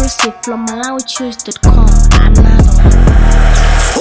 exclusive from MalawiChoose.com. Another one.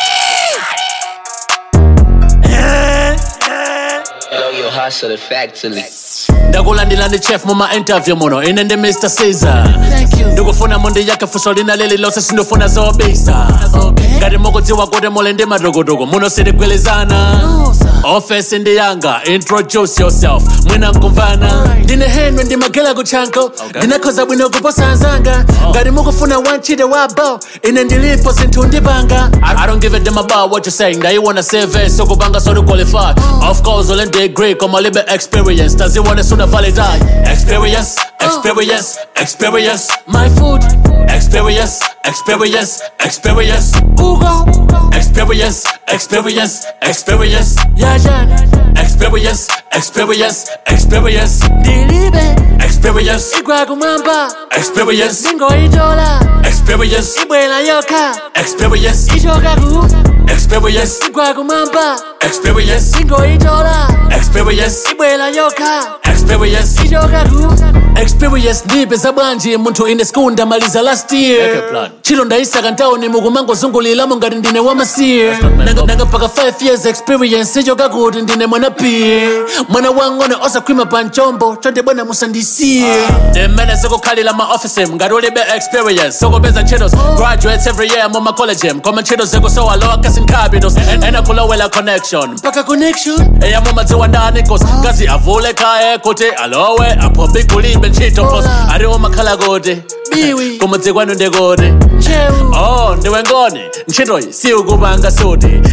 Know your hustle effectively. ndakulandila ndi chef muma interview muno ine ndi mr caesar ndikufuna mundi yake fuso lina lili lonse sindifuna zobisa ngati mukudziwa kuti muli ndi madokotoko muno sitigwilizana ofesi ndi yanga introduce yourself mwina nkumvana ndine henry ndimagela kutchanko ndinakhoza bwino kuposa anzanga ngati mukufuna wantchito wabo ine ndilipo zinthu ndipanga I, i don't give a damn about what you're saying ndayiwona cv sokupanga soti qualify of course ule degree koma libe experience taziwone suna validate experience experience experience my food experience experience experience ugo experience experience experience yajan experience experience experience ndilibe experience igwakumwamba experience ingoitola experience ibwela yoka experience ichokaku experience igwakumwamba experience ingoitola experience ibwela yoka experience ichokaku experience ndipeza bwanji munthu ine school ndamaliza last year chilo ndayisaka ntawuni mukumangozunguliramo ngati ndine wamasiye nanga paka 5 years experience ichoka kuti ndine mwana piye mwana wang'ono osakhwima pa mchombo chonde bwana musandisiye ndimene zikukhalira ma office ngati ulibe experience sokupeza ntchito graduates every year mu macollege koma ntchito zikusowa lower casting capitals ena kulowela connection mpaka connection eya mumadziwa ndani cause ngazi avule kaye kuti alowe aphobi kulibe ntchito cause aliwo makhala kuti biwi kumudzikwanu ndikuti oh ndiwe ngoni ntchitoyi siukupanga suti